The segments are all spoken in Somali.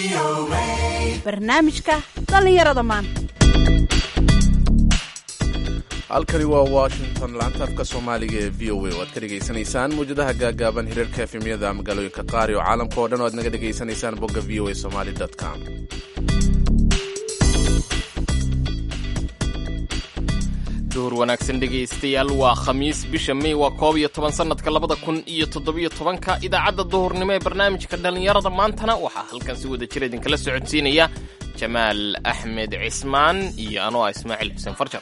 barnaamijka dhallinyarada maanta halkani waa washington laanta afka soomaaliga ee v o a oo aad ka dhegaysanaysaan mawjadaha gaagaaban hirarka efemyada magaalooyinka qaar iyo caalamka oo dhan oo aad naga dhegaysanaysaan bogga v o a somali com duhur wanaagsan dhegaystayaal waa khamiis bisha may waa koob iyo toban sannadka labada kun iyo toddobiyo tobanka idaacadda duhurnimo ee barnaamijka dhallinyarada maantana waxaa halkan si wada jira idinkala socodsiinaya jamaal axmed cismaan iyo anoo ah ismaaciil xuseen farjar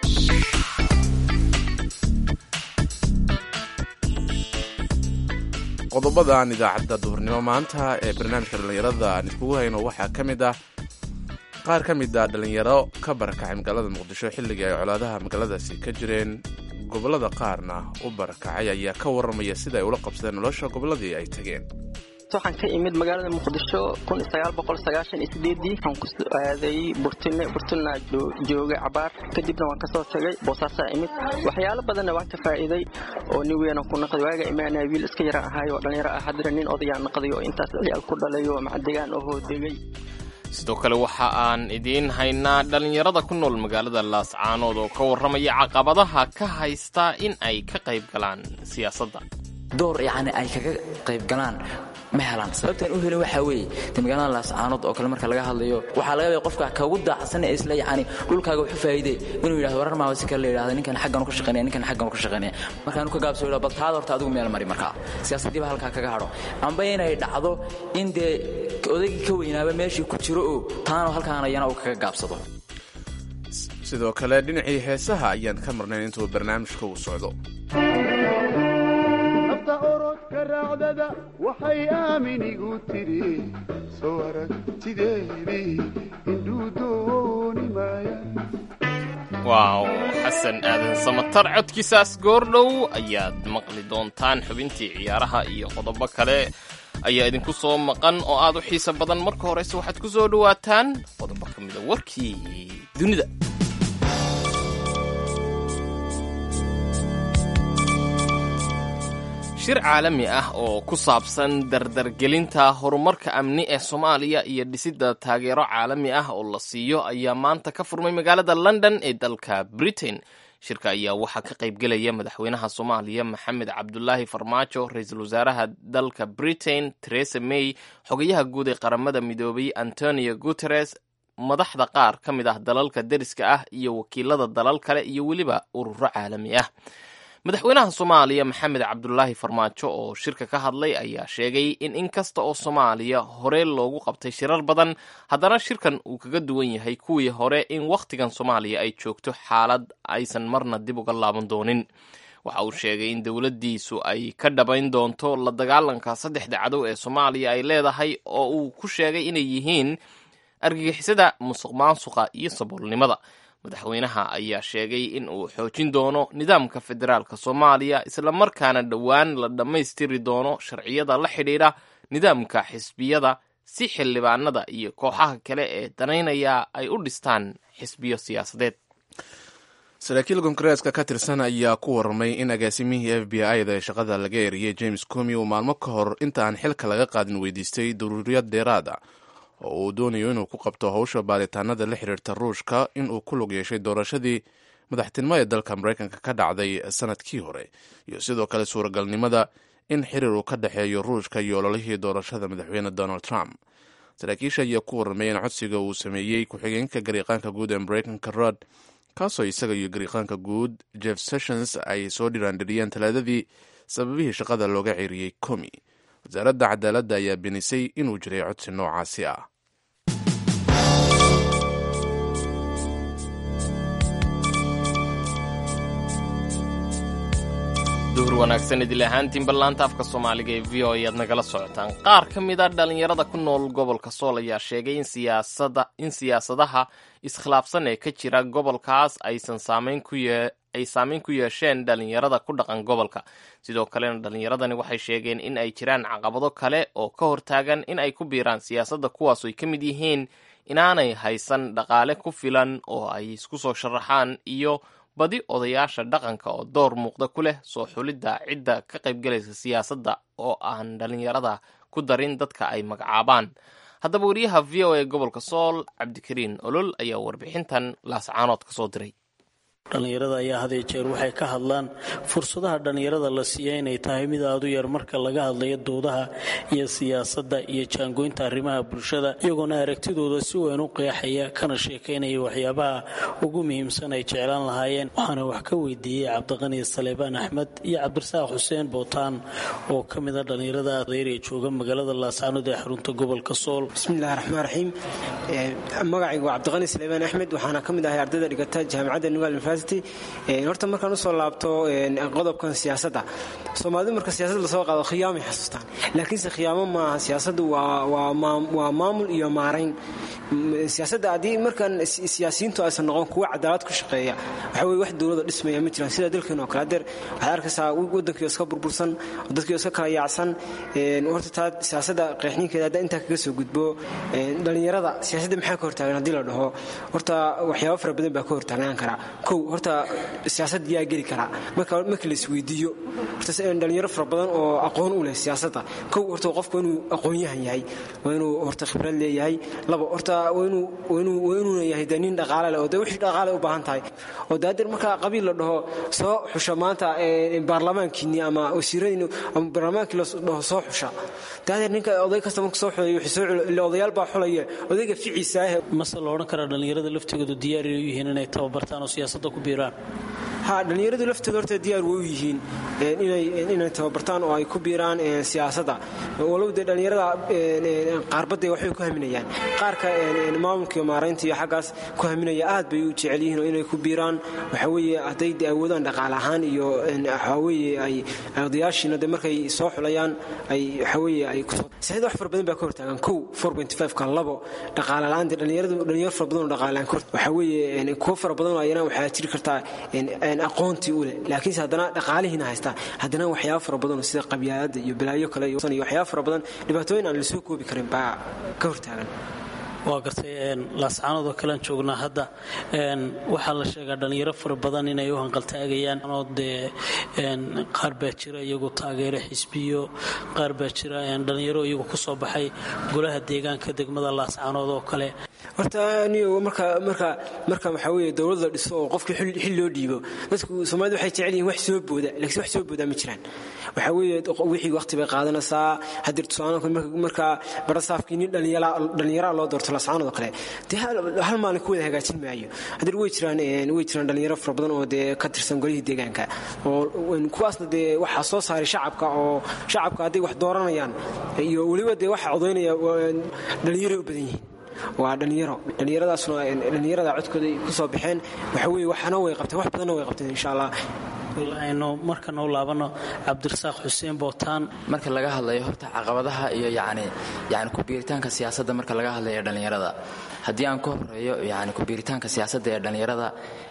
qodobadan idaacadda duhurnimo maanta ee barnaamijka dhallinyarada aan iskugu hayno waxaa ka mid ah qaar ka mid a dhallinyaro ka barakacay magaalada muqdisho xilligii ay colaadaha magaaladaasi ka jireen gobollada qaarna u barakacay ayaa ka warramaya sida ay ula qabsadeen nolosha gobolladii ay tageen waxaan ka imid magaalada muqdisho waxaan ku aaday burtine burtina joogay cabaar kadibna waan kasoo tagay boosaasaa imid waxyaalo badanna waan ka faa'iiday oo nin weyn ku naqday waaga imaanaya wiil iska yara ahaay oo dhallinyaro ah haddana nin odayaa naqday oo intaas ciyaal ku dhalay oo macdegaan oo hoodegay sidoo kale waxa aan idiin haynaa dhallinyarada ku nool magaalada laascaanood oo ka warramaya caqabadaha ka haysta in ay ka qayb galaan siyaasadda door yacni ay kaga qayb galaan ma helaan sababtaan u helin waxaa weeye de magaalada laascaanood oo kale marka laga hadlayo waxaa laga yaaba qofka kagu daacsan ee isle yacni dhulkaaga wuxu faa'iidee inuu yidhahdo warar maaba si kale la yidhahdo ninkan xaggan ka shaqaynaya ninkan xaggan ka shaqaynaya markaanu ka gaabsoo yidhahdo bal taada horta adigu meel mari markaa siyaasaddii baa halkaa kaga hadho amba inay dhacdo in dee odaygii ka weynaaba meeshii ku jiro oo taana halkaana iyana uu kaga gaabsado sidoo kale dhinacii heesaha ayaan ka marnayn intuu barnaamijka uu socdo orodka raacdada waxay aaminigu tiri soo aragtideedii indhuu dooni maaya waaw xasan aadan samatar codkiisaas goordhow ayaad maqli doontaan xubintii ciyaaraha iyo qodobo kale ayaa idinku soo maqan oo aad u xiiso badan marka horeyse waxaad ku soo dhowaataan qodobo ka mida warkii dunida shir caalami ah oo ku saabsan dardargelinta horumarka amni ee soomaaliya iyo dhisidda taageero caalami ah oo la siiyo ayaa maanta ka furmay magaalada london ee dalka britain shirka ayaa waxaa ka qaybgelaya madaxweynaha soomaaliya maxamed cabdulaahi farmaajo ra-iisul wasaaraha dalka britain teresa may xogayaha guud ee qaramada midoobay antonio guteres madaxda qaar ka mid ah dalalka deriska ah iyo wakiilada dalal kale iyo weliba ururo caalami ah madaxweynaha soomaaliya maxamed cabdulaahi farmaajo oo shirka ka hadlay ayaa sheegay in in kasta oo soomaaliya hore loogu qabtay shirar badan haddana shirkan uu kaga duwan yahay kuwii hore in wakhtigan soomaaliya ay joogto xaalad aysan marna dib uga laaban doonin waxa uu sheegay in dowladdiisu ay ka dhabayn doonto la dagaalanka saddexda cadow ee soomaaliya ay leedahay oo uu ku sheegay inay yihiin argagixisada musuq maasuqa iyo saboolnimada madaxweynaha ayaa sheegay in uu xoojin doono nidaamka federaalka soomaaliya islamarkaana dhowaan la dhammaystiri doono sharciyada la xidhiidha nidaamka xisbiyada si xildhibaanada iyo kooxaha kale ee danaynaya ay u dhistaan xisbiyo siyaasadeed saraakiil koongareeska ka tirsan ayaa ku warramay in agaasimihii f b i-da ee shaqada laga eriyey james comi uu maalmo ka hor inta aan xilka laga qaadin weydiistay daruuriyad dheeraad ah oo uu doonayo inuu ku qabto howsha baaritaanada la xiriirta ruushka inuu ku lug yeeshay doorashadii madaxtinimo ee dalka maraykanka ka dhacday sanadkii hore iyo sidoo kale suuragalnimada in xiriir uu ka dhexeeyo ruushka iyo ololihii doorashada madaxweyne donald trump saraakiisha ayaa ku warramay in codsiga uu sameeyey ku-xigeenka gariiqaanka guud ee maraykanka rod kaasoo isaga iyo gariiqaanka guud jeff sessions ay soo dhiraandhiriyeen talaadadii sababihii shaqada looga ceeriyey comi wasaaradda cadaaladda ayaa beenisay inuu jiray codsi noocaasi ah duhur wanaagsan idil ahaantiin ballaanta afka soomaaliga ee v o ayaad nagala socotaan qaar ka mid a dhallinyarada ku nool gobolka sool ayaa sheegay in siyaasadaha iskhilaafsan ee ka jira gobolkaas aysan saamayn ku yee ay saameyn ku yeesheen dhallinyarada ku dhaqan gobolka sidoo kalena dhallinyaradani waxay sheegeen in ay jiraan caqabado kale oo ka hortaagan in ay ku biiraan siyaasadda kuwaas ay ka mid yihiin inaanay haysan dhaqaale ku filan oo ay isku soo sharaxaan iyo badi odayaasha dhaqanka oo door muuqda ku leh soo xulidda cidda ka qaybgalaysa siyaasadda oo aan dhallinyarada ku darin dadka ay magacaabaan haddaba wariyaha v o a gobolka sool cabdikariin olol ayaa warbixintan laascaanood ka soo diray dhallinyarada ayaa had iyo jeer waxay ka hadlaan fursadaha dhallinyarada la siiya inay tahay mid aada u yar marka laga hadlayo doodaha iyo siyaasadda iyo jaangoynta arrimaha bulshada iyagoona aragtidooda si weyn u qeexaya kana sheekaynaya waxyaabaha ugu muhiimsan ay jeclaan lahaayeen waxaana wax ka weydiiyey cabdiqani saleebaan axmed iyo cabdirasaaq xuseen bootaan oo ka mida dhallinyarada adeyr ee jooga magaalada laascaanood ee xarunta gobolka sool bismillahi raxmaan raxiim magacaygu waa cabdiqani saleebaan axmed waxaana ka mid ahay ardayda dhigata jaamacadda nugal university horta markaan usoo laabto qodobkan siyaasadda soomaalidu marka siyaasadda lasoo qaado khiyaamay xasuustaan laakiinse khiyaamo maaha siyaasaddu waa maamul iyo maarayn siyaasadda haddii markaan siyaasiyiintu aysan noqon kuwa cadaalad ku shaqeeya waxa weye wax dowlada dhismaya ma jiraan sida dalkeen oo kale adeer waxaad arkaysaa waddankiio iska burbursan dadkiio iska kala yaacsan horta taa siyaasadda qeexninkeeda hadda intaa kaga soo gudbo dhallinyarada siyaasadda maxaa ka hortaagan haddii la dhaho horta waxyaabo fara badan baa ka hortaagnaan karaa kow horta siyaasad yaa geli karaa marka marka la isweydiiyo horta dhallinyaro fara badan oo aqoon u leh siyaasadda kow horta qofku inuu aqoon-yahan yahay waa inuu horta khibrad leeyahay laba horta waa inuuna yahay de nin dhaqaale leh oo de wixii dhaqaale u baahan tahay oo de hadeer marka qabiil la dhaho soo xusha maanta baarlamaankiinni ama wasiiradiinni ama baarlamaankii la dhaho soo xusha de hadeer ninka oday kasta marka soo xulayo wixii soo ila odayaal baa xulaya odayga ficiisa ah mase la odhan karaa dhallinyarada laftigoodu diyaar u yihiin inay tababartaan oo siyaasadda ku biiraan ha dhallinyaradu laftooda horta diyaar way u yihiin inay tababartaan oo ay ku biiraan siyaasadda walow dee dhallinyarada qaarbadday waxbay ku haminayaan qaarka maamulka iyo maaraynta iyo xaggaas ku haminaya aad bay u jecel yihiin oo inay ku biiraan waxa weeye hadday de awoodaan dhaqaale ahaan iyo waxaa weeye ay odayaashiina de markay soo xulayaan ay waxa weeye ay kusoo siyaasadda wax fara badan baa ka hortaagan kow ka labo dhaqaale la-aan dee dhallinyaradu dhalinyaro fara badan oo dhaqaale la-aan ka waxa weeye kuwo fara badan oo ayana waxaa jiri kartaa aqoontii u leh laakiinse haddana dhaqaalihiina haystaa haddana waxyaaba fara badan sida qabyaalada iyo balaayo kale iyo waxyaaba fara badan dhibaatooyin aan lasoo koobi karin baa ka hortaagan waa gartay laascaanood oo kalean joognaa hadda waxaa la sheegaa dhallinyaro fara badan inay u hanqaltaagayaan oo dee qaar baa jira iyagu taageero xisbiyo qaar baa jira dhallinyaro iyagu ku soo baxay golaha deegaanka degmada laascaanood oo kale horta niyo marka marka marka waxaa weeye dowlad la dhiso oo qofkii xil loo dhiibo dadku soomaalida waxay jecel yihiin wax soo booda laakiin wax soo boodaa ma jiraan waxaa weeye wixii waqti bay qaadanaysaa haddii tusaale marka barasaafkii nin dhallinyaraa loo doorto lascaanood oo kale dee hal maalin ku wada hagaajin maayo haddii way jiraan way jiraan dhallinyaro fara badan oo dee ka tirsan golihii deegaanka oo kuwaasna dee waxaa soo saaray shacabka oo shacabka hadday wax dooranayaan iyo weliba dee waxa codaynaya dhallinyaray u badan yihiin waa dhallinyaro dhallinyaradaasna dhallinyarada codkooda ku soo baxeen waxa weeye waxna way qabteen wax badanna way qabteen insha allah aynu markana u laabano cabdirasaaq xuseen bootaan marka laga hadlayo horta caqabadaha iyo yani yani kubiiritaanka siyaasadda marka laga hadlayo dhallinyarada haddii aan ka horeeyo yani kubiiritaanka siyaasadda ee dhallinyarada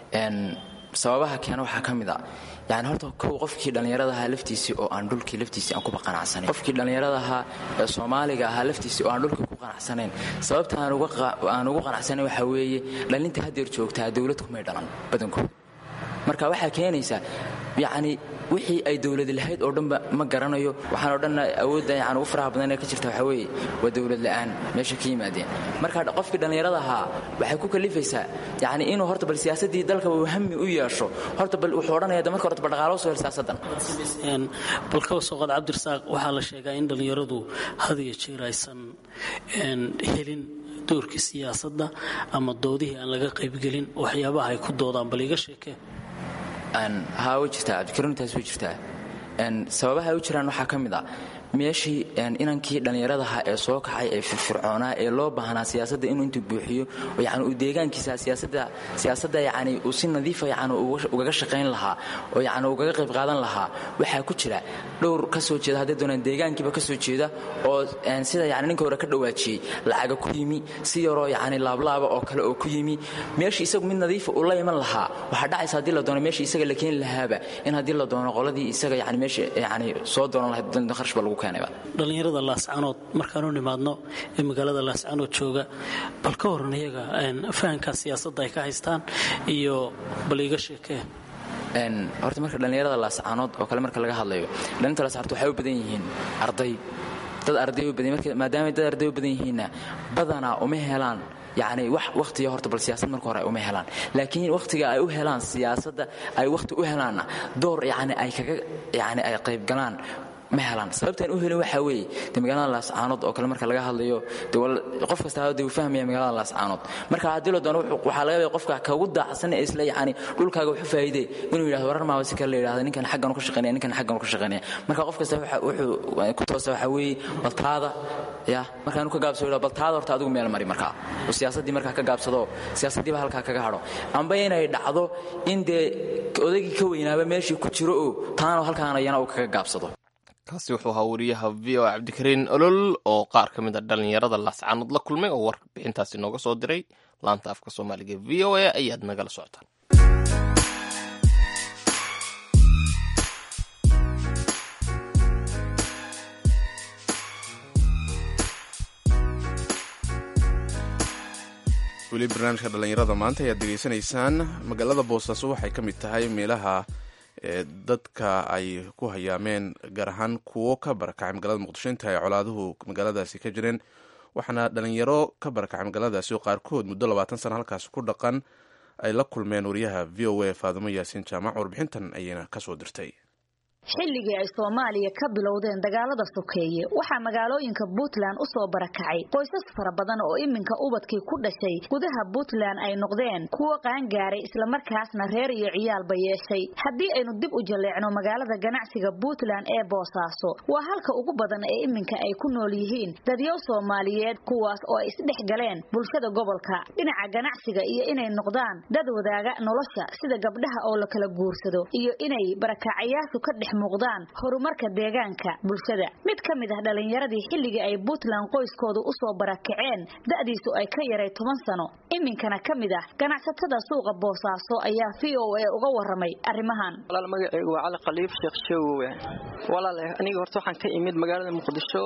sababaha keena waxaa ka mid a yani horta kow qofkii dhallinyaradaha laftiisii oo aan dhulkii laftiisii aan kuba qanacsanayn qofkii dhallinyaradaha ee soomaaliga ahaa laftiisii oo aan dhulkii ku qanacsanayn sababta aan ugu qanacsanayn waxaa weeye dhallinta haddeer joogtaa dowlad kumay dhalan badankooda marka waxaa keenaysa yacni wixii ay dowladi lahayd oo dhanba ma garanayo waxaan oo dhanna awoodda yani ugu faraha badan ee ka jirta waxaa weeye waa dowlad la'aan meesha ka yimaadeen marka qofkii dhallinyarada ahaa waxay ku kalifaysaa yacni inuu horta bal siyaasaddii dalkaba uu hami u yeesho horta bal wuxuu odhanaya de marka horta bal dhaqaalo soo hel siyaasaddan bal kaba soo qaad cabdirasaaq waxaa la sheegaa in dhallinyaradu had iyo jeer aysan helin doorkii siyaasadda ama doodihii aan laga qaybgelin waxyaabaha ay ku doodaan bal iga sheekee haa way jirtaa cabdikaruuntaas way jirtaa sababaha ay u jiraan waxaa ka mid a meeshii inankii dhallinyaradaha ee soo kacay ee firfircoonaa ee loo baahnaa siyaasadda inuu intuu buuxiyo yani uu deegaankiisa siyaasadda yani uu si nadiifa yani ugaga shaqayn lahaa oo yani ugaga qayb qaadan lahaa waxaa ku jira dhowr ka soo jeeda hadday doonaan deegaankiiba ka soo jeeda oo sida yani ninka hore ka dhawaajiyey lacaga ku yimi si yaroo yani laablaaba oo kale oo ku yimi meeshii isagu mid nadiifa uu la iman lahaa waxaa dhacaysa haddii la doono meeshii isaga la keeni lahaaba in haddii la doono qoladii isaga yani meesha yani soo doonan lahayd kharashba lagu dhallinyarada laascaanood markaanu nimaadno ee magaalada laascaanood jooga bal ka horan iyaga fahanka siyaasadda ay ka haystaan iyo bal iga sheekee horta marka dhallinyarada laascaanood oo kale marka laga hadlayo dhallinta laascaanood waxay u badan yihiin arday dad arday u badan marka maadaama dad arday u badan yihiinna badanaa uma helaan yacni wax wakhtiga horta bal siyaasad marka hore ay uma helaan laakiin wakhtiga ay u helaan siyaasadda ay wakhti u helaanna door yacni ay kaga yacni ay qayb galaan ma helaan sababtaan u helin waxaa weeye de magaalada laascaanood oo kale marka laga hadlayo de qof kasta de uu fahmaya magaalada laascaanood marka haddii la doono waxaa laga yaabaya qofka kagu daacsan ee isla yacni dhulkaaga wuxu faa'iide inuu yidhahdo warar maaba si kale la yidhahdo ninkan xaggan ka shaqeynaya ninkan xaggan ka shaqeynaya marka qof kasta wuxuu ku toosa waxaa weeye baltaada ya markaanu ka gaabsado yidhahdo baltaada horta adigu meel mari markaa oo siyaasaddii markaa ka gaabsado siyaasaddiiba halkaa kaga hadho amba inay dhacdo in dee odaygii ka weynaaba meeshii ku jiro oo taana halkaana iyana uu kaga gaabsado kaasi wuxuu ahaa wariyaha v o cabdikariin olol oo qaar ka mid a dhallinyarada laascaanood la kulmay oo warbixintaasi nooga soo diray laanta afka soomaaliga v o a ayaad nagala socotaan weli barnaamijka dhallinyarada maanta ayaad degeysanaysaan magaalada boosaaso waxay ka mid tahay meelaha ee dadka ay ku hayaameen gaar ahaan kuwo ka barakacay magaalada muqdisho inta ay colaaduhu magaaladaasi ka jireen waxaana dhalinyaro ka barakacay magaaladaasi oo qaarkood muddo labaatan sana halkaasi ku dhaqan ay la kulmeen wariyaha v o a faadimo yaasiin jaamac warbixintan ayayna kasoo dirtay xilligii ay soomaaliya ka bilowdeen dagaalada sokeeye waxaa magaalooyinka puntland u soo barakacay qoysas fara badan oo iminka ubadkii ku dhashay gudaha puntland ay noqdeen kuwo qaangaaray islamarkaasna reer iyo ciyaalba yeeshay haddii aynu dib u jaleecno magaalada ganacsiga puntland ee boosaaso waa halka ugu badan ee iminka ay ku nool yihiin dadyow soomaaliyeed kuwaas oo ay isdhex galeen bulshada gobolka dhinaca ganacsiga iyo inay noqdaan dad wadaaga nolosha sida gabdhaha oo la kala guursado iyo inay barakacayaashu ka dhex muuqdaan horumarka deegaanka bulshada mid ka mid ah dhallinyaradii xilligii ay puntland qoyskoodu u soo barakaceen da'diisu ay ka yaray toban sano iminkana ka mid ah ganacsatada suuqa boosaaso ayaa v o a uga waramay arrimahan walaal magacaygu waa cali khaliif sheekh shoowe walaal aniga horta waxaan ka imid magaalada muqdisho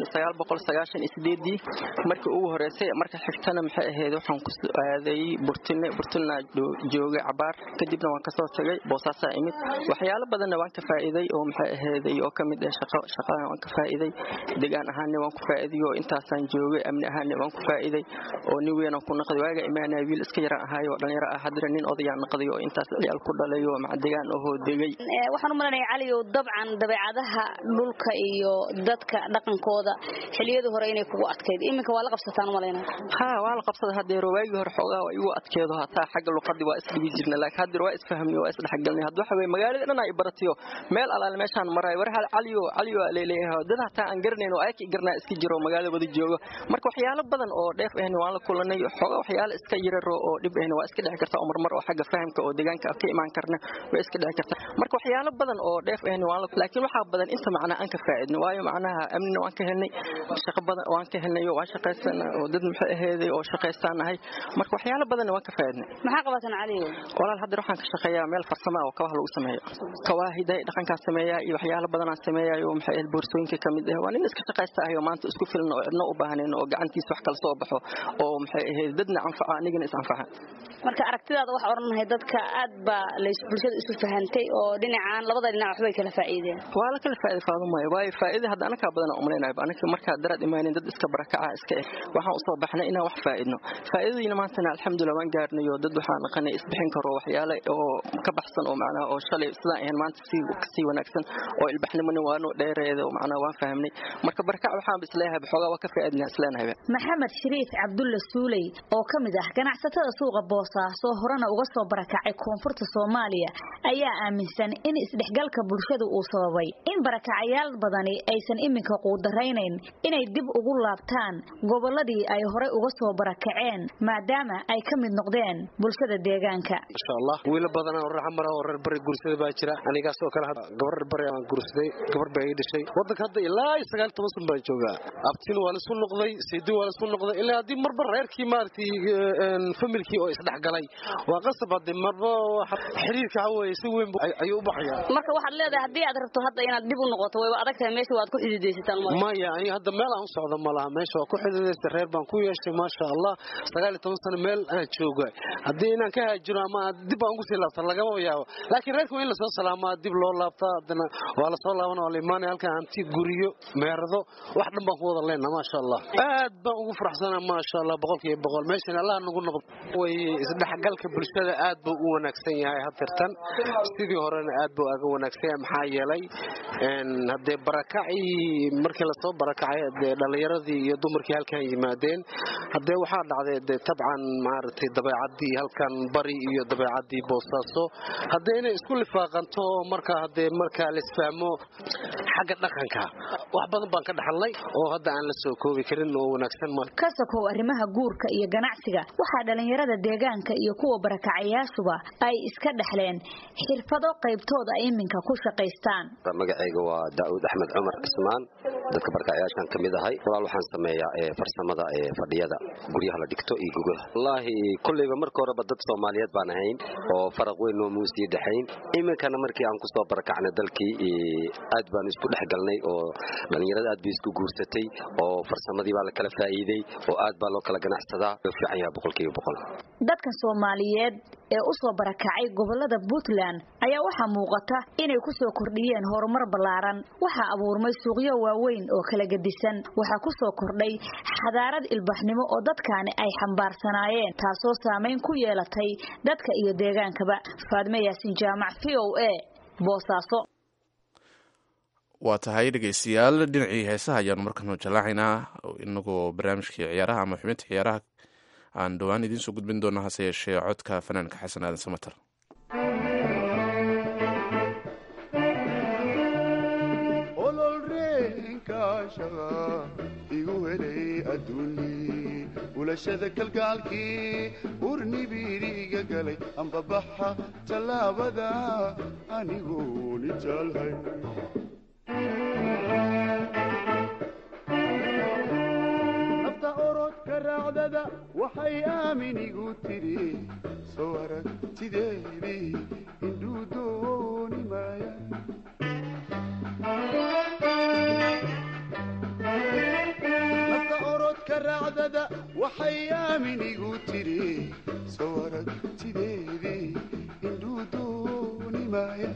markii ugu horeysay marka xigtana maxay ahayd waxaan ku aaday burtine burtina joogay cabaar kadibna waan kasoo tagay boosaasaa imid waxyaalo badanna waan ka faa'iiday oo maxay ahayday oo kamid ah shaqo shaqada waan ka faa'iiday deegaan ahaanna waan ku faa'iiday oo intaasaan joogay amni ahaanna waan ku faa'iiday oo nin weyn ku naqday waaga imaanaya wiil iska yara ahaay oo dhalinyaro ah haddana nin odayaa naqday oo intaas ciyaal ku dhalay oo maca deegaan ahoo degay waxaan u malanaya caliyow dabcan dabeecadaha dhulka iyo dadka dhaqankooda xiliyadii hore inay kugu adkayd iminka waa la qabsataan umalayna ha waa la qabsada hadeero waagii hore xoogaa waa igu adkeedo hataa xagga luqadii waa isdhigi jirna laakiin hadeer waa isfahmni waa isdhexgalnay hadda waxa weye magaalada dhan ay baratiyo meel alaale meeshaan marayo war hal caliyo caliyo leeleeyahay dad hataa aan garanayn oo ayki garnaa iska jiro magaalada wada joogo marka waxyaalo badan oo dheef ahna waan la kulanay xoogaa waxyaalo iska yararo oo dhib ahna waa iska dhici karta oo marmar oo xagga fahamka oo deegaanka ka imaan karna waa iska dhici karta marka waxyaalo badan oo dheef ahna waan la laakiin waxaa badan inta macnaa aan ka faa'iidno waayo macnaha amnina waan ka helnay shaqo badan waan ka helnay oo waan shaqaysana oo dad maxay aheeday oo shaqaystaan nahay marka waxyaalo badanna waan ka faa'iidnay maxaa qabataan caliyo walaal hadda waxaan ka shaqeeyaa meel farsamo oo kabaha lagu sameeyo kawaahiday dhaqankaa sameeyaa iyo waxyaalo badanaan sameeyayo maxay ahayd boorsooyinka ka mid ah waa nin iska shaqaysta ah oo maanta isku filan oo cidna u baahnayn oo gacantiisa wax kala soo baxo oo maxay ahayd dadna anfaca anigana is anfaca marka aragtidaada waxaa odhanahay dadka aad baa lays bulshada isu fahantay oo dhinacaan labada dhinac waxbay kala faa'iideen waa la kala faa'iiday faadumaayo waayo faa'iida hadda anakaa badan aan umaleynaayo anaka markaa daraad imaanin dad iska barakaca iska eh waxaan usoo baxnay inaan wax faa'iidno faa'iidadiina maantana alxamdulilah waan gaarnay oo dad waxaan naqanay isbixin karo waxyaale oo ka baxsan oo macnaha oo shalay sidaan ahayn maanta sii kasii wanaagsan oo ilbaxnimona waanu dheereeda oo macnaha waan fahmnay marka barakac waxaan isleeyahay xoogaa waa ka faa'iidnaa isleenahay maxamed shariif cabdulla suuley oo ka mid ah ganacsatada suuqa boosaaso horena uga soo barakacay koonfurta soomaaliya ayaa aaminsan in isdhexgalka bulshada uu sababay in barakacayaal badani aysan iminka quudaraynayn inay dib ugu laabtaan gobolladii ay horey uga soo barakaceen maadaama ay ka mid noqdeen bulshada deegaanka insha allah wiila badan oo reer mara oo reer bari guursada baa jira anigaas oo kale gabar reer bari aan guursaday gabar baa ii dhashay wadanka hadda ilaa sagaal toban sun baan joogaa abtin waa laisku noqday saydi waa laisku noqday ilaa haddii marba reerkii maaragtay familkii oo isdhexgalay waa qasab haddii marba xiriirka haweye si weyn ayuu u baxayaa marka waxaad leedahay haddii aad rabto hadda inaad dib u noqoto wayba adag tahay meesha waad ku xididaysataan maya ani hadda meel aan u socdo ma laha meesha waa ku xididaysta reer baan ku yeeshay maasha allah sagaal iyo toban sano meel aan jooga haddii inaan ka haajiro ama dib aan ugu sii laabta lagama yaabo laakiin reerka waa in lasoo salaamaa dib loo laabta boosaa haddana waa lasoo laaban waa la imaanaya halkan hanti guriyo meerado wax dhan baan ku wada leenna maasha allah aad baan ugu faraxsanaa maasha allah boqolkiiba boqol meeshan allah nagu noqdo way isdhexgalka bulshada aad buu u wanaagsan yahay hadirtan sidii horena aad buu aga wanaagsan yahay maxaa yeelay haddee barakacii markii lasoo barakacay dee dhallinyaradii iyo dumarkii halkan yimaadeen haddee waxaa dhacday dee tabcan maaragtay dabeecadii halkan bari iyo dabeecadii boosaaso haddee inay isku lifaaqanto marka haddee markaa laisfahmo xagga dhaqanka wax badan baan ka dhaxalnay oo hadda aan la soo koobi karin oo wanaagsan ma ka sokow arrimaha guurka iyo ganacsiga waxaa dhallinyarada deegaanka iyo kuwa barakacayaashuba ay iska dhexleen xirfado qaybtooda ay iminka ku shaqaystaan magacayga waa daa'uud axmed cumar cismaan dadka barakacayaashan ka mid ahay walaal waxaan sameeyaa farsamada fadhiyada guryaha la dhigto iyo gugaha wallaahi kolleyba marka horeba dad soomaaliyeed baan ahayn oo faraq weyn oo muusii dhexayn iminkana markii aan kusoo barakacnay dalkii aad baan isku dhex galnay oo dhallinyarada aad bay isku guursatay oo farsamadii baa la kala faa'iiday oo aad baa loo kala ganacsadaa fiican yaha boqolkiiba boqol dadka soomaaliyeed ee u soo barakacay gobolada puntland ayaa waxaa muuqata inay ku soo kordhiyeen horumar ballaaran waxaa abuurmay suuqyo waaweyn oo kala gedisan waxaa ku soo kordhay xadaarad ilbaxnimo oo dadkaani ay xambaarsanaayeen taasoo saamayn ku yeelatay dadka iyo deegaankaba faadme yaasin jaamac v o a boosaaso waa tahay dhegeystayaal dhinacii heesaha ayaanu markanu jallaacaynaa inagoo barnaamijkii ciyaaraha ama xubinta ciyaaraha aan dhowaan idiin soo gudbin doona hase yeeshee codka fanaanka xasan aadan samater ololreenkaashaqa igu helay adduunyii ulashada kalgaalkii urnibiiriga galay ambabaxa tallaabada anigoo nijaalhay nabta orodka raacdada waxay aamin igu tidhi soo aragtideedii indhuu dooni maaya nabta orodka raacdada waxay aamin igu tidhi soo aragtideedii indhuu dooni maaya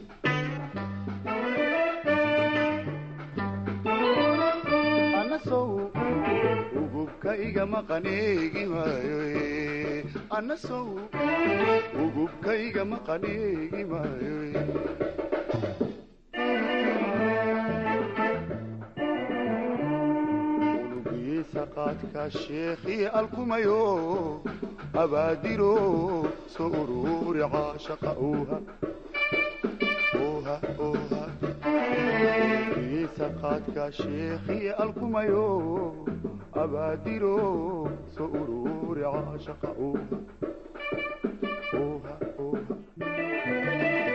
anasow ugubka igama qaneegi maayo anasow ugubka igama qaneegi maayo unugiisa qaadka sheekhii alkumayo abaadiro soo uruuri caashaqa uuha uuha uuha unugiisa qaadka sheekhii alkumayo abaadiro soo uruuri caashaqa uuha uuha uuha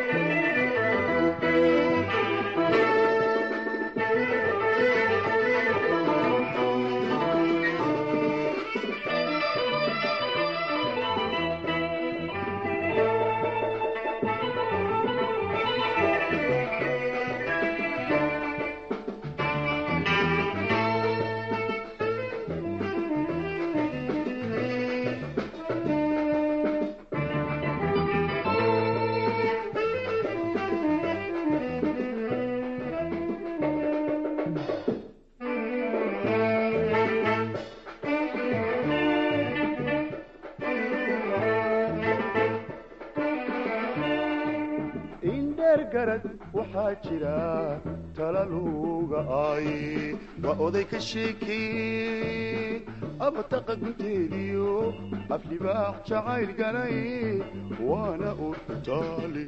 garad waxaa jira talaluga aaye waa oday ka sheekeye abataqa gunteediyo aflibaax jacayl galay waana urtaali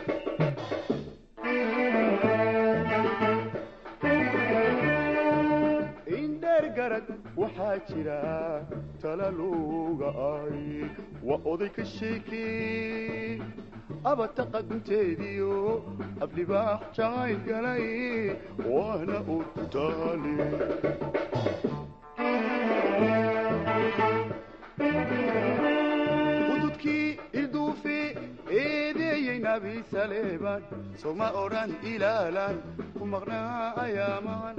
indheer garad waxaa jira talaluga aaye waa oday ka sheekeye abataqa gunteediyo aflibaax jacayl galay waana urtaali hududkii ilduufi eedeeyey nabi saleeban soma odhan ilaalan ku maqnaa ayaaman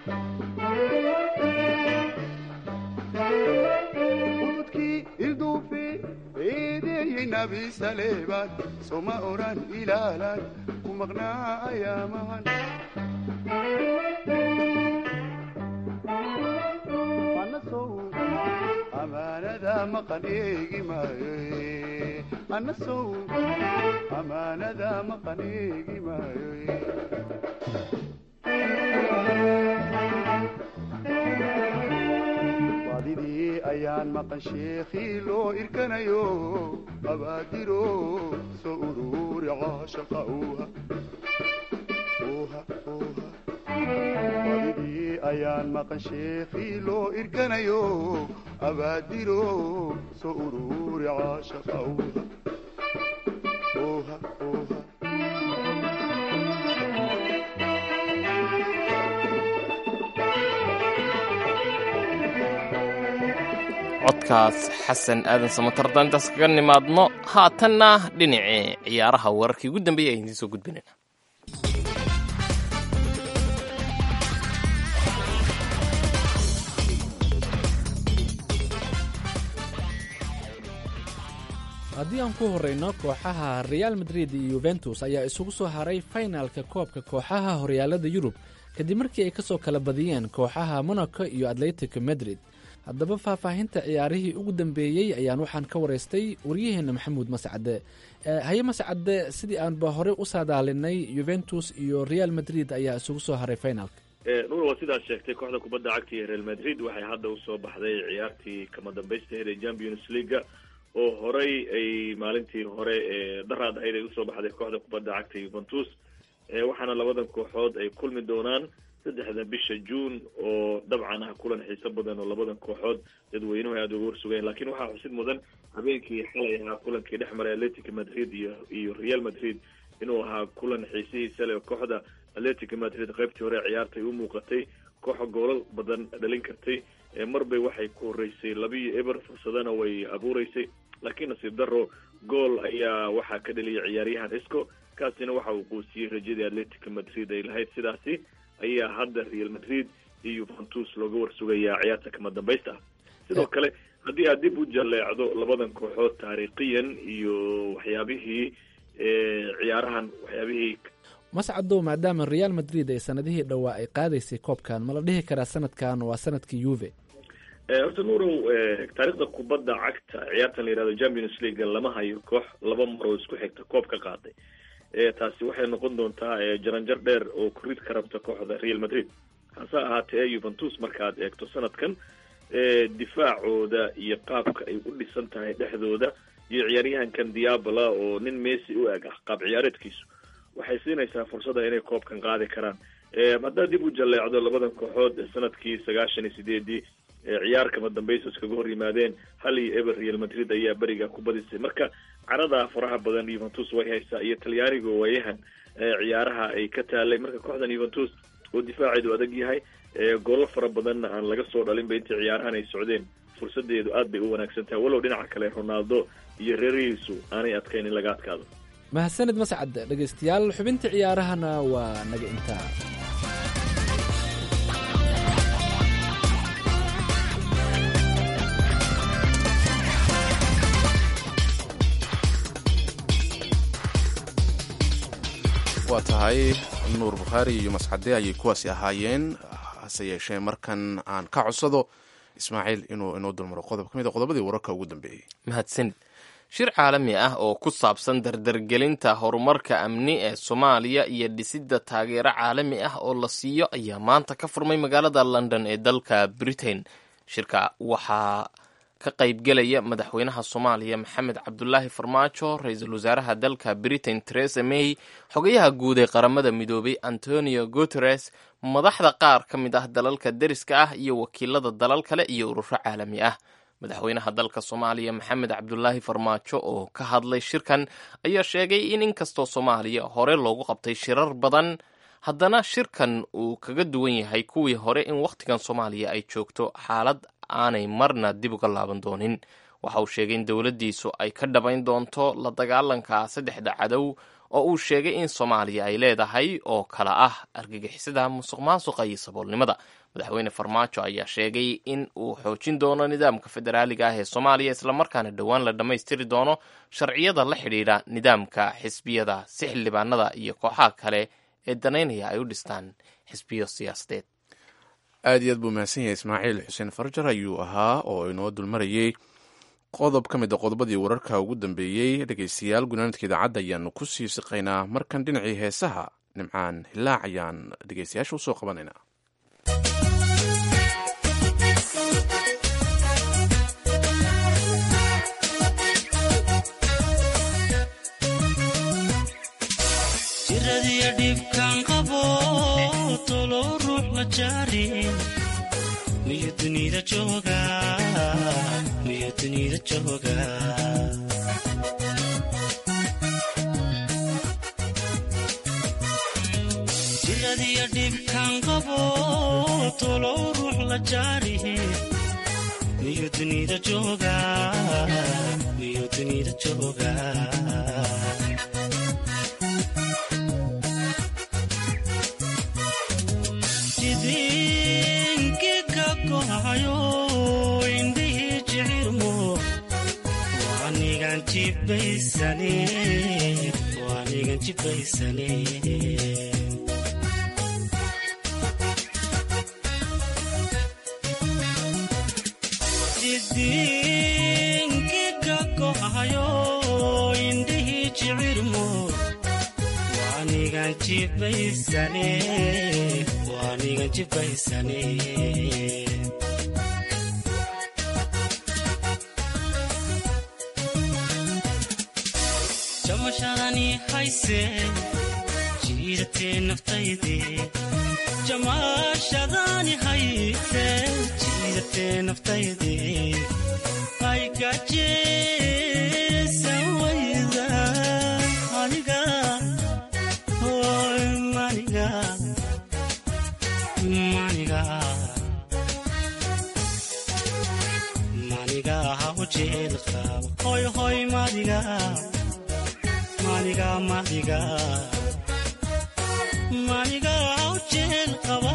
hududkii ilduufi eedeeyey nabi saleeban soma odhan ilaalan ku maqnaa ayaamahan anasow amaanada maqan eegi maayo anasow amaanada maqan eegi maayo badidii ayaan maqan sheekhii loo irkanayo abaadiro soo ururi caashaqa uuha uuha uuha badidii ayaan maqan sheekhii loo irkanayo abaadiro soo ururi caashaqa uuha uuha uuha codkaas xasan aadan samatarda intaas kaga nimaadno haatanna dhinacii ciyaaraha wararkii ugu dambeeyay ayaan idiin soo gudbinayna haddii aan ku horrayno kooxaha real madrid iyo yuventus ayaa isugu soo haray faynaalka koobka kooxaha horyaalada yurub kadib markii ay ka soo kala badiyeen kooxaha monaco iyo atletico madrid haddaba faahfaahinta ciyaarihii ugu dambeeyey ayaan waxaan ka waraystay waryaheena maxamuud mascade haye mascade sidii aanba horey u saadaalinay yuventus iyo real madrid ayaa isugu soo haray finalka nuur waa sidaad sheegtay kooxda kubadda cagta iyo real madrid waxay hadda usoo baxday ciyaartii kama dambaystaheed ee champions leaga oo horey ay maalintii hore ee daraad ahayd ay usoo baxday kooxda kubadda cagta yuventus waxaana labadan kooxood ay kulmi doonaan saddexda bisha juun oo dabcan ah kulan xiiso badan oo labadan kooxood dadweynuhu aada uga warsugeen lakiin waxaa xusid mudan habeenkii xalay ahaa kulankii dhex maray atletic madrid iyo iyo real madrid inuu ahaa kulan xiisihiisa leh kooxda atletic madrid qaybtii hore ciyaartay u muuqatay kooxa goolal badan dhalin kartay marbay waxay ku horeysay labiyo eber fursadana way abuureysay laakiin nasiib daro gool ayaa waxaa ka dhaliyay ciyaaryahan isco kaasina waxa uu quusiyey rajadii atletic madrid ay lahayd sidaasi ayaa hadda real madrid iyo yuventus looga warsugayaa ciyaarta kama dambaysta ah sidoo kale haddii aad dib u jaleecdo labadan kooxood taariikhiyan iyo waxyaabihii ciyaarahan waxyaabihii mascadow maadaama real madrid ay sanadihii dhowaa ay qaadaysay koobkan ma la dhihi karaa sanadkan waa sanadkii yuve horta nuurow taariikhda kubadda cagta ciyaartan la yihahdo champions league lama hayo koox laba maroo isku xigta koob ka qaaday taasi waxay noqon doontaa jaranjar dheer oo kurid ka rabta kooxda real madrid hase ahaatee yuventus markaad eegto sanadkan difaacooda iyo qaabka ay u dhisan tahay dhexdooda iyo ciyaaryahankan diabala oo nin messi u eg ah qaab ciyaareedkiisu waxay siinaysaa fursada inay koobkan qaadi karaan haddaad dib u jaleecdo labadan kooxood sanadkii sagaashan iyo sideedii ciyaar kama dambaysa iskaga hor yimaadeen hal iyo eber real madrid ayaa beriga ku badisay marka carada faraha badan yuventus way haysaa iyo talyaaniga waayahan ciyaaraha ay ka taalay marka kooxdan yuventus oo difaaceedu adag yahay goolo fara badanna aan laga soo dhalinba intii ciyaarahan ay socdeen fursadeedu aad bay u wanaagsan tahay walow dhinaca kale ronaldo iyo reerihiisu aanay adkayn in laga adkaado mahadsanid mascad dhegaystayaal xubintii ciyaarahana waa naga intaa waa tahay nuur bukhaari iyo mascade ayay kuwaasi ahaayeen hase yeeshee markan aan ka codsado ismaaciil inuu inoo dulmaro qodob ka mid a qodobadii wararka ugu dambeeyey mahadsanid shir caalami ah oo ku saabsan dardargelinta horumarka amni ee soomaaliya iyo dhisidda taageero caalami ah oo la siiyo ayaa maanta ka furmay magaalada london ee dalka britain shirka waxaa ka qaybgelaya madaxweynaha soomaaliya maxamed cabdulaahi farmaajo ra-iisul wasaaraha dalka britain teresa may xogayaha guud ee qaramada midoobay antonio guteres madaxda qaar ka mid ah dalalka deriska ah iyo wakiilada dalal kale iyo ururo caalami ah madaxweynaha dalka soomaaliya maxamed cabdulaahi farmaajo oo ka hadlay shirkan ayaa sheegay in inkastoo soomaaliya hore loogu qabtay shirar badan haddana shirkan uu kaga duwan yahay kuwii hore in wakhtigan soomaaliya ay joogto xaalad aanay marna dib uga laaban doonin waxa uu sheegay in dowladdiisu ay ka dhabayn doonto la dagaalanka saddexda cadow oo uu sheegay in soomaaliya ay leedahay oo kala ah argagixisada musuq maasuqa iyo saboolnimada madaxweyne farmaajo ayaa sheegay in uu xoojin doono nidaamka federaaliga ah ee soomaaliya islamarkaana dhowaan la dhammaystiri doono sharciyada la xidhiidha nidaamka xisbiyada si xildhibaanada iyo kooxaha kale ee danaynaya ay u dhistaan xisbiyo siyaasadeed aad iyo aad buu mahadsan yahay ismaaciil xuseen farjar ayuu ahaa oo inoo dulmarayey qodob ka mid a qodobadii wararka ugu dambeeyey dhegeystayaal gunaanadka idaacadda ayaanu ku sii siqaynaa markan dhinacii heesaha nimcaan hilaac ayaan dhegeystayaasha usoo qabanaynaa jiradiyo dhibkaan qabo tolo ruux la jaarin miyo dunida jooga miyo dunida jooga jiradiyo dhibkaan qabo tolo ruux la jaarin miyo dunida jooga miyo dunida jooga jidinkiga kohayo indhihii jicirmo waanigan jibaysane waanigan jibaysane jidinkiga kohayo indhihii jicirmo waanigan jibaysane waanigan jibaysane jamashadani hayse jiidatee naftayde jamashadani hayse jiidatee naftayde aygajeesan wayda aniga hoy maniga maniga maniga hawjeel qaba hoy hoy madiga maniga madiga maniga hawjeel qaba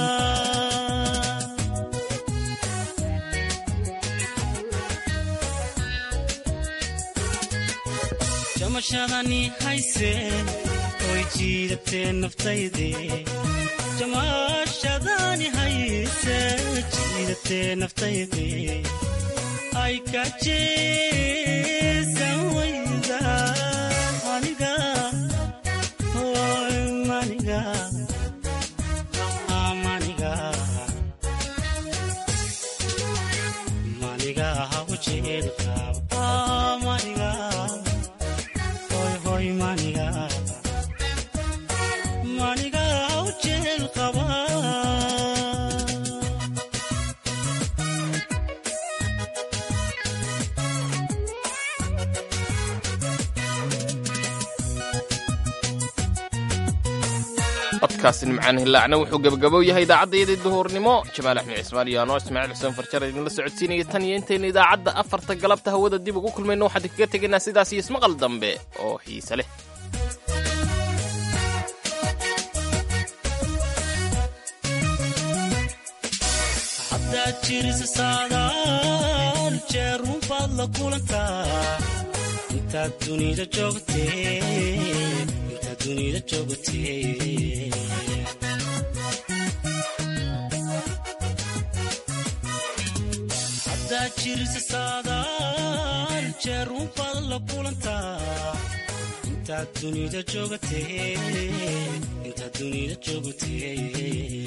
jamashadani hayse oy jiidatee naftayde jamashadani hayse jiidatee naftayde ay ka jeesan wayda aniga hoy maniga maniga maniga hawjeel qaba maniga hoy hoy maniga maniga hawjeel qaba codkaasi nimcaan hilaacna wuxuu gebagabow yahay idaacaddayadii duhurnimo jamaal axmed cismaan iyo anoo ismaaciil xuseen farjar idinla socodsiinaya tan iyo intaynu idaacadda afarta galabta hawada dib ugu kulmayno waxaan kaga tegaynaa sidaas iyo ismaqal dambe oo xiise leh haddaad jirisa saadaal jeerun baad la kulantaa intaad dunida joogtee intaad dunida joogtee haddaad jirisa saadaal jeerun baad la kulantaa intaad dunida joogtee intaad dunida joogtee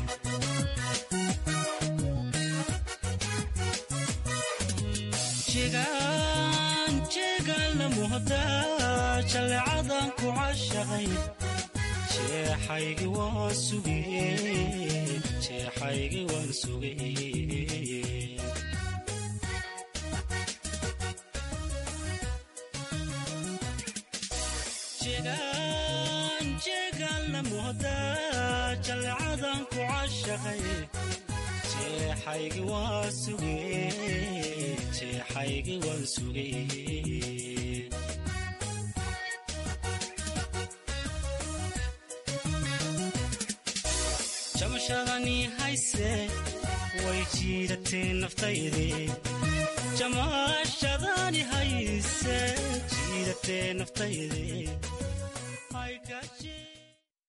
jegaan jeegaan la muhdaa jallecadan ku cashaqay jeexaygi waan sugeen jeexaygi waan sugeen jegaan jeegaan la muhdaa jallecadan ku cashaqay jeexaygi waan sugeen jeexaygi waan sugeen jamashadani hayse way jiidatee naftayde jamashadani hayse jiidatee naftayde Ay, kashi-